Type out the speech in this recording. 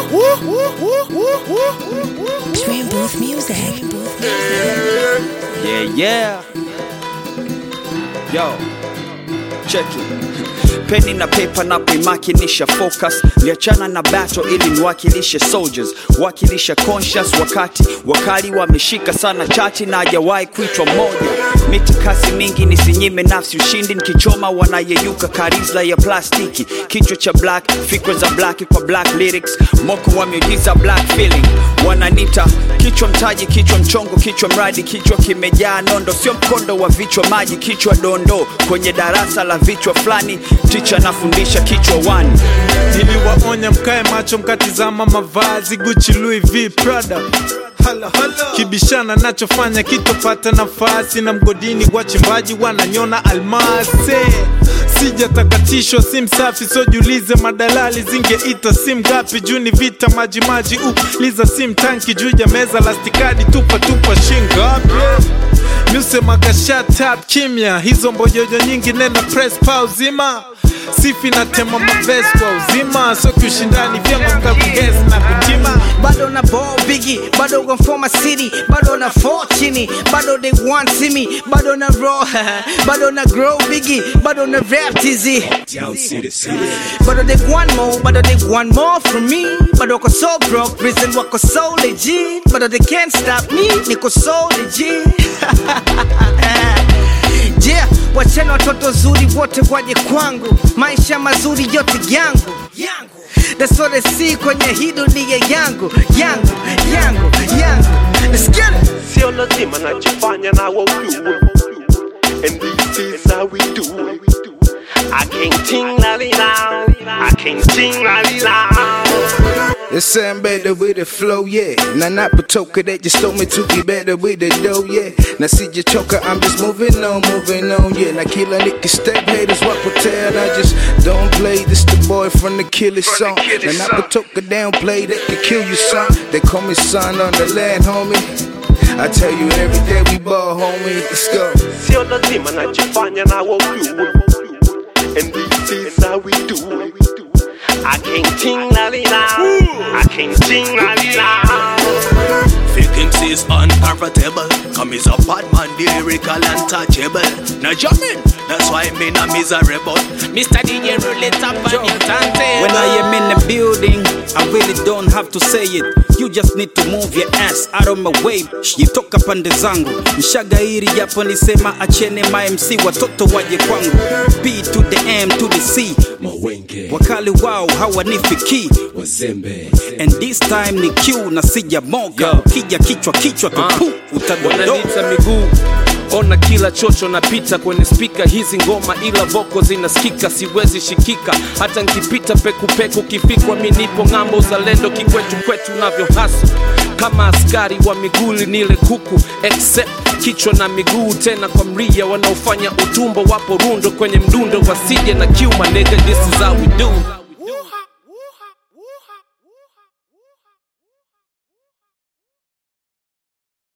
Dream Booth Music. Yeah, yeah. Yo, check it. Peni na paper na kuimakinisha focus, liachana na battle ili niwakilishe soldiers, wakilisha conscious wakati wakali wameshika sana chati na hajawahi kuitwa moja. Miti kasi mingi nisinyime nafsi ushindi, nikichoma wanayeyuka karizla ya plastiki, kichwa cha black, fikra za black kwa black lyrics, moko wa miujiza black feeling, wananita kichwa mtaji, kichwa mchongo, kichwa mradi, kichwa kimejaa nondo, sio mkondo wa vichwa maji, kichwa dondo kwenye darasa la vichwa fulani, ticha anafundisha kichwa wani niliwaonya mkae macho mkatizama mavazi Gucci, Louis V, Prada kibishana nachofanya kitopata nafasi na mgodini wachimbaji wananyona almase sijatakatishwa si msafi sojulize madalali zingeita sim ngapi juu ni vita majimaji uliza sim tanki juu ya meza lastikadi tupa tupa shingapi Musemaga shut up kimya, hizo mbojojo nyingi nenda press pa uzima sifi na tema maves kwa uzima, so kiushindani vyema mkakugesi na kutima bado na ball biggie bado gon for my city bado na fall chini bado they want see me bado na raw bado na grow biggie bado na rap tizzy bado they want more bado they want more from me bado wako so broke reason wako so legit bado they can't stop me niko so legit yeah wachana watoto zuri wote waje kwangu maisha mazuri yote yangu That's what I see kwenye hii dunia yangu yangu yangu yangu Let's get it sio lazima najifanya na wajue and this is how we do it I can't ting la li la I can't ting la li la It's something better with the flow, yeah. Now not Patoka that just told me to be better with the dough, yeah. Now see your choker, I'm just moving on, moving on, yeah. Now kill a nigga step haters, what pretend I just don't play. This the boy from the killer song. Now not Patoka downplay, they can kill you, son. They call me son on the land, homie. I tell you every day we ball, homie. Let's go. sio lazima najifanya na wajue and this is how we do it I can't ting la li la I can't ting la li la Faking is unparatable Come is a bad man, lyrical untouchable Now jamming, that's why me not miserable Mr. DJ roll it up on your turntable When I am in the building, I really don't have to say it. You just need to move your ass out of my way. Jitoka pande zangu, mshagairi japo nisema achene ma MC watoto waje kwangu. B to the M to the C, wakali wao hawanifiki. And this time ni Q na sija moga, ukija kichwa kichwa tupu utadondoka. wananita miguu ona kila chocho napita kwenye spika hizi ngoma ila voko zinasikika siwezi shikika hata nkipita pekupeku kifikwa mi nipo ng'ambo uzalendo kikwetu kwetu navyo hasa kama askari wa miguli nile kuku except kichwa na miguu tena kwa mria wanaofanya utumbo wapo rundo kwenye mdundo wasije na kiuma nigga this is how we do